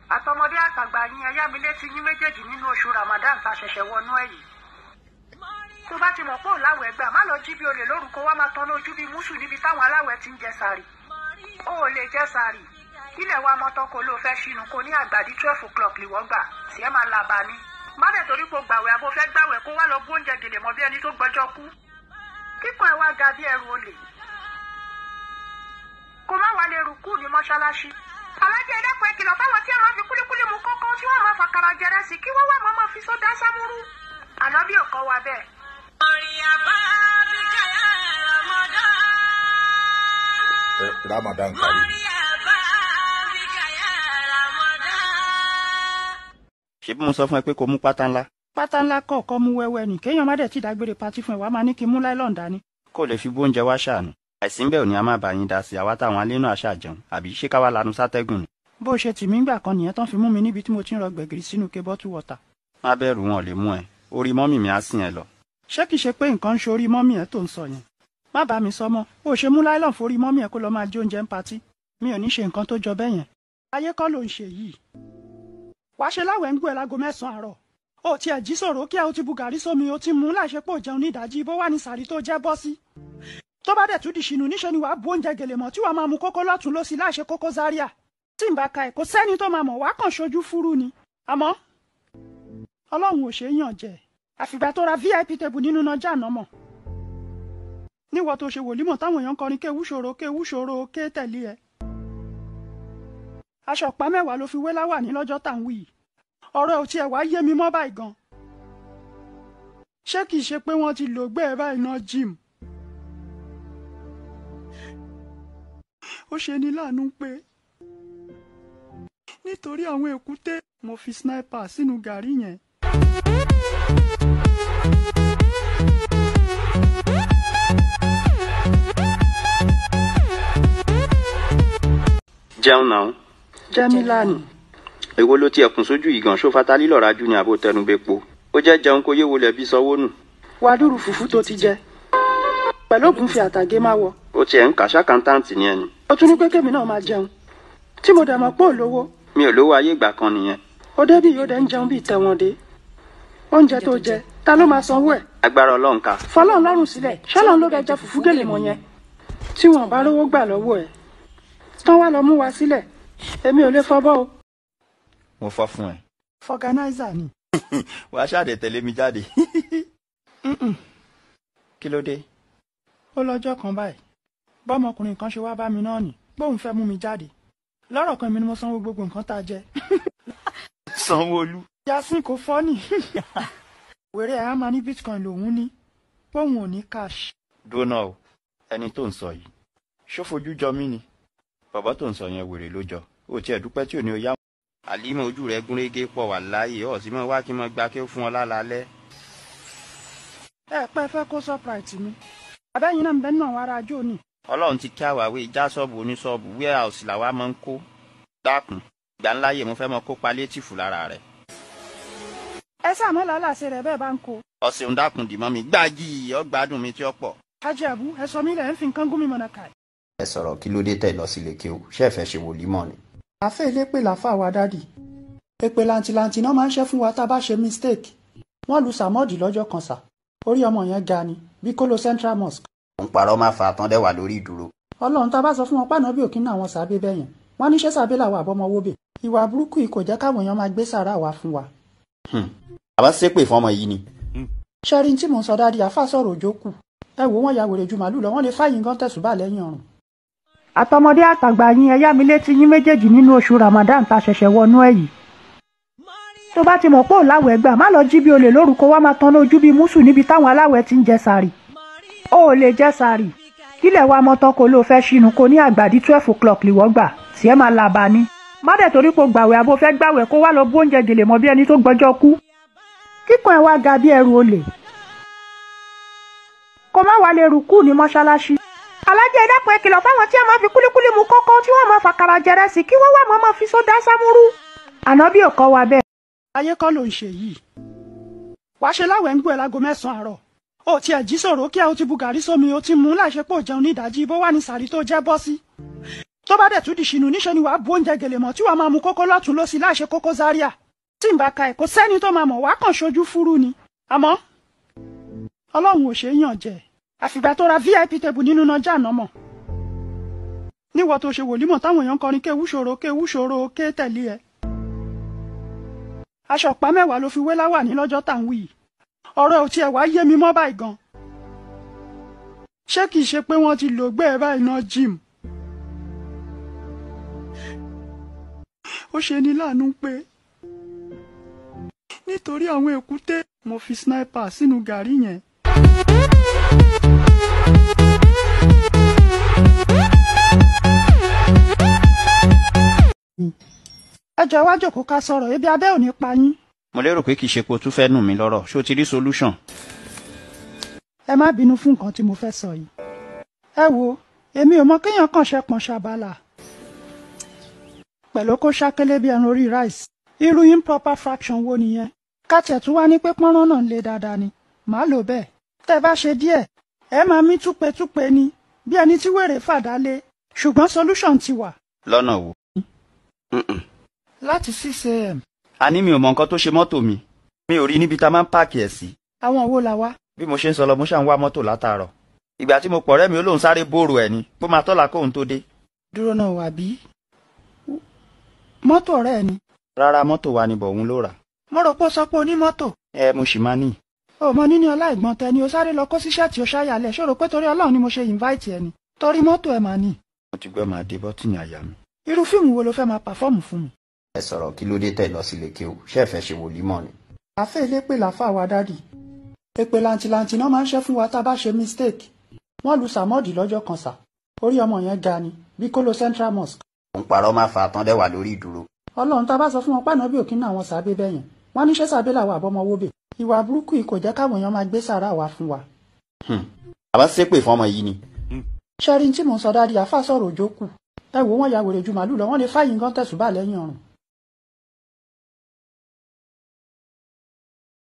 àtọmọdé àtàgbà yín ẹyá mi létí yín méjèèjì nínú oṣù ramadan tá a ṣẹ̀ṣẹ̀ wọnú ẹ̀ yìí tó bá ti mọ̀ pé òláwẹ̀ gbà má lọ jí bí olè lórúkọ wá máa tọ́nú ojú bíi mùsù níbi táwọn aláwẹ̀ ti ń jẹ sàrì ó ò lè jẹ sàrì ilẹ̀ wa mọ́tọ́ kó ló fẹ́ ṣínú kó ní àgbàdí twelve o'clock lè wọ́n gbà tí ẹ máa làbà ní má dẹ̀ torí kó gbàwẹ̀ àbó fẹ́ gbàwẹ̀ kó wá lọ gbóúnjẹ gèlè mọ́ bí ẹni tó gbọ́jọ́ kú kíkan ẹ̀ wá ga bí ẹrù olè kó má wà lè rúkú ní mọ́ṣáláṣí alájẹ ẹlẹ́pọ̀ ìkìlọ̀ fáwọn tí a máa fi kúlíkúlí mu kọ́kọ́ tí wọ́n máa fàkàrà jẹrẹ sí kí wọ́n wà máa máa fi sódà sámúrú ànábì ò kọ́ wa bẹ́ẹ̀. Eh, Ramadan Kareem. ṣebí mo sọ fún ẹ pé kó mú pátá ńlá. pátá ńlá kọ̀ọ̀kan mú wẹ́wẹ́ ni kéèyàn má dẹ̀ ti dágbére patí fún ẹ wàá máa ní kí n mú láìlọ́n dání. kó lè fi bóúnjẹ wá ṣàánú. àìsí ń bẹ̀ ò ní a máa bá yín dá sí àwa táwọn alẹ́ náà ṣáà jẹun àbí ṣé ká wá lanu sátẹ́gùn ni. bó o ṣe tì mí gbà kan nìyẹn tán fi mú mi níbi tí mo ti ń rọ gbẹ̀gìrì sínú ke bottle water. má bẹ̀rù wọn ò lè mú ẹ orí mọ́mì mi á sìn ẹ lọ. ṣé kìí ṣe pé nǹkan ń ṣorí mọ́mì ẹ̀ tó ń sọ yẹn. má bá mi sọ mọ́ bó o ṣe mú láìlọ́n forí mọ́mì ẹ̀ kó lọ máa jẹ oúnjẹ ń patí mi ò ní ṣe nǹkan tó jọ bẹ́ẹ̀ yẹn. ayé kọ́ ló ń ṣe yìí. wàá ṣe láwẹ̀ ń gbọ́ ẹ lágo mẹ́sàn-án àárọ̀ ó tiẹ̀ jí sòrò kí ẹ ó ti bu gàrí sómi ó ti mú láìṣe pé ò jẹun ní ìdájí bó wà ní sàrí tó jẹ́ bọ́ sí. tó bá dẹ̀ tún di ṣìnù níṣẹ́ ni wàá bu oúnjẹ gèlè mọ́ tí wàá máa mu kókó lọ́tún lọ́sí láìṣe kókó zaria. tí n bá ka ẹ̀ kò sẹ́ni tó máa mọ̀ wá kàn ṣojú fúru ni. àmọ́ ọlọ́run ò ṣe é yàn jẹ àfìgbà tó ra vip table nínú nájà náà mọ̀. níwọ̀ tó ṣe wòlímọ̀ táwọn èèyàn kọrin kéwú ṣòro kéwú ṣòro ké tẹ̀lé ẹ. aṣọ ọ̀pá mẹ́wàá ló fi wé láwà ní lọ́jọ́ tá à ń wí yìí ọ̀rọ̀ ò tiẹ̀ wá yé mi mọ́ báyìí gan. ṣé kìí ṣe pé wọ́n ti lò gbé ẹ báyìí náà jim. ó ṣe ní láàánú pé nítorí àwọn èkúté mo fi sniper sínú gàrí yẹn. jẹun náà jẹ́mílánì èwo ló tiẹ̀ kùn sójú yìí gan ṣó fatali lọ́ra jù ní àbò tẹnubẹ́po ó jẹ́ jẹun kó yé wọlé bí sanwó nù. wàá dúró fùfú tó ti jẹ pẹ̀lú ògùnfẹ̀ àtàgé máa wọ. ó tiẹ̀ ń kà ṣàkántáǹtì ni ẹni. ó tún ní pé kémi náà máa jẹun tí mo dẹ̀ mọ̀ pé ò lówó mi ò lówó ayé ìgbà kan nìyẹn. ó débì yóò dẹ̀ ń jẹun bíi tẹ̀wọ̀n dé oúnjẹ tó jẹ ta ló máa sanwó ẹ̀ agbára ọlọ́run ká. fọlọ́run lọ́rùn sílẹ̀ ṣọ́lọ́run ló bẹ jẹ fùfú gèlè mọ́ yẹn tí wọn bá rówó gbà lọ́wọ́ ẹ̀ tán wá lọ mú wa sílẹ̀ èmi ò lè fọbọ́ o. mo fọ́ fún ẹ. fọganáísà ni. wàá ṣàdé tẹ̀lé mi jáde. kí ló dé. ó lọ́jọ́ kan báyìí bọ́mọkùnrin kan ṣe wá bá mi náà nì bóun fẹ́ mú mi jáde lọ́rọ̀ kan mi ni mo sanwó gbogbo nǹkan tá a jẹ. sanwó-olú. yasin kò fọ́ nì. wèrè ẹ̀ á máa ní bitcoin lòún ní bóun ò ní cash. dóná o ẹni tó ń sọ yìí ṣó fojú jọ mí ni bàbá tó ń sọ yẹn wèrè ló jọ ó tiẹ̀ dúpẹ́ tí ò ní o yá. àlímọ̀ ojú rẹ̀ gúnrégé pọ̀ wà láàyè ọ̀ sí mọ́ wá kí n mọ́ gba kí ó fún ọ lálálẹ́. ẹ pẹ́ fẹ́ kó surprise mi abẹ́yìn náà ń bẹ́ náà wàrà ajó ni. ọlọ́run ti kí àwáwé já ṣọ́ọ̀bù oníṣọ́ọ̀bù warehouse làwa máa ń kó dákun ìgbà ńlá yè mo fẹ́ mọ kó palétìfù lára rẹ̀. ẹ sàmọ́ làálàsẹ̀ rẹ̀ bẹ́ẹ̀ bá ń kó. ọ̀sẹ̀ ń dákun dì mọ́ mi gbági ọgbádùn mi tí ó pọ̀. ajẹ́bù ẹ sọ mí lẹ̀ ń fi nǹkan gún mi mọ̀nà kàì. ẹ sọ̀rọ̀ kí ló dé tẹ̀ lọ sílé kí o ṣé ẹ fẹ́ ṣe wòlímọ̀ ni. àfẹ́ ilé pè láfà wa dádì èpè làǹtìlàǹtì náà máa ń ṣe fún wa tá a bá ṣe mistake wọ́n lu sàmọ́ọ̀dì lọ́jọ́ kan sà orí ọmọ yẹn ga ni bí kó lo central mosque òun parọ́ máa fa àtọ́ndẹ́ wà lórí ìdúró. ọlọ́run tá a bá sọ fún wọn pàánà bí òkín náà wọn sàbẹ̀ bẹ́ẹ̀ yẹn wọ́n ní ṣé sàbẹ̀ làwọn àbọ̀mọwó bẹ̀ ìwà burúkú yìí kò jẹ́ káwọn èèyàn máa gbé sàrà wá fún wa. àbá ṣépè fọmọ yìí ni. ṣẹ́rí tí mò ń sọ dáadé àfa sọ̀rọ̀ òjò kù ẹ wò wọ́n ya wèrè ju màálù lọ wọ́n lè fáyín gan tẹ̀sùbà lẹ́yìn ọ̀run. àtọmọdé àtàgbà yín ẹyá mi létí yín méjèèjì nínú oṣù ramadan tá a ṣẹ̀ṣẹ̀ wọnú ẹ̀ yìí. tó bá ti mọ̀ pé ò láwẹ̀ gbà má lọ jí bí olè lórúkọ wá máa tanná ojú bí mùsù níbi táwọn aláwẹ̀ ti ń jẹ sàrì. ó ò lè jẹ sàrì kílẹ̀ wa mọ́tọ́ kó ló fẹ́ ṣínú kó ní àgbàdí twelve o'clock lìwọ́ gbà tí ẹ máa làbà ni. má dẹ̀ torí kó gbàwẹ̀ àbó fẹ́ gbàwẹ̀ kó wá lọ bó oúnjẹ gèlè mọ́ bí ẹni tó gbọ́jọ́ kú. kíkan ẹ̀ wá ga bí ẹrù olè. kó má wá lè rùkú ní mọ́ṣáláṣí. alájẹ ìdápọ̀ ẹ kìlọ̀ fáwọn tí a máa fi kúlíkúlí mu kọ́kọ́ tí wọ́n máa fàkàrà jẹrẹ sí kí wọ́n wá mọ́ máa fi sódà sámúrú. ànábì ò kọ́ wa bẹ́ẹ̀. ayé kọ́ ló ń ṣe yìí. wàá ṣe láwẹ̀ ń gbọ́ ẹ lágo mẹ́sàn-án àárọ̀ ó tiẹ̀ jí sòrò kí ẹ ó ti bu gàrí sómi ó ti mú láìṣe pé ò jẹun ní ìdájí bó wà ní sàrí tó jẹ́ bọ́ sí. tó bá dẹ̀ tún di ṣìnú níṣẹ́ ni wàá bu oúnjẹ gèlè mọ́ tí wàá máa mu kókó lọ́tún lọ́sí láṣẹ kókó zaria tí n bá ka ẹ̀ kò sẹ́ni tó máa mọ̀ wàá kàn ṣojú fúrú ni àmọ́ ọlọ́run ò ṣe é yàn jẹ àfìgbà tó ra vip table nínú nájà náà mọ̀ níwọ̀ tó ṣe wòlímọ̀ táwọn èèyàn kọrin kéwú ṣòro kéwú ṣòro ké tẹ̀lé ẹ aṣọ ọ̀pá mẹ́wàá ló fi wé láwà ní lọ́jọ́ tá à ń wí yìí ọ̀rọ̀ ò tiẹ̀ wá yé mi mọ́ báyìí gan ṣé kìí ṣe pé wọ́n ti lò gbé ẹ báyìí náà jim ó ṣe ní láàánú pé nítorí àwọn èkúté mo fi sniper sínú gàrí yẹn. ẹ jọ wá jòkó ká sọ̀rọ̀ ebi abẹ́ ò ní pa yín. mo lérò pé kì í ṣe pé o tún fẹ́ nù mí lọ́rọ̀ ṣé o ti rí solution. ẹ má bínú fún nǹkan tí mo fẹ́ sọ yìí. ẹ wo èmi ò mọ kéèyàn kàn ṣe pọn ṣàbàlà pẹ̀lú kó ṣákélé bí ẹran orí rice irú improper fraction wo nìyẹn káàtẹ̀ tún wá ní pé pọ́nrán náà ń le dáadáa ni màá lò bẹ́ẹ̀ tẹ́ bá ṣe díẹ̀ ẹ máa mí túpetúpe ni bí ẹni tí wèrè fàdá lé ṣùgbọ́n solution ti wà. lọ́nà wo. láti six am a ní mi ò mọ nǹkan tó ṣe mọ́tò mi mi ò rí níbi tá a máa ń páàkì ẹ̀ sí. àwọn wo la wá. bí mo ṣe ń sọ lọ mo ṣà ń wá mọ́tò látàárọ̀ ìgbà tí mo pọ̀ rẹ́ mi ó lóun sáré bóòrò ẹ̀ ni bó máa tọ́la kóun tó dé. dúró náà wà bí. mọ́tò ọ̀rẹ́ ẹ ni. rárá mọ́tò wa ni bọ̀hún ló rà. mo rò pé ó sọ pé onímọ́tò. ẹ mo sì máa ní. o mọ níní ọlá ìgbọ́n tẹ ni o sáré lọ kó síṣẹ́ tí o ṣáyàlẹ̀ ṣòro pé torí ọlọ́run ni mo ṣe invite ẹ ni torí mọ́tò ẹ mà ní. mo ti gbọ́ máa dé bọ́tìnì àyà mi. irú fíìmù wo ló fẹ́ máa pàfọ́ọ̀mù fún mi. ẹ sọ̀rọ̀ kí ló dé tẹ̀ lọ sílé kí o ṣé ẹ fẹ́ ṣe wòlímọ̀ ni. àfẹ́ ilé pè láfà wa dádì èpè làǹtìlàǹtì náà máa ń ṣe fún wa tá a bá ṣe mistake wọ́n lu sàmọ́ọ̀dì lọ́jọ́ kan sà orí ọmọ yẹn ga ni bí kó lo central mosque òun parọ́ máa fa àtàn dẹ́wà lórí ìdúró. ọlọ́run tá a bá sọ fún wọn pàánà bí òkín náà àwọn sàbẹ bẹyẹn wọn ní ṣé sàbẹ làwọn àbọmọwóbè ìwà burúkú yìí kò jẹ́ káwọn èèyàn máa gbé sàrà wá fún wa. àbá ṣépè fún ọmọ yìí ni. ṣẹ́rin tí mò ń sọ dáadé àfa sọ̀rọ̀ òjò kù ẹ wò wọ́n ya wèrè ju màálù lọ wọ́n lè fáyín gan tẹ̀sùbà lẹ́yìn ọ̀run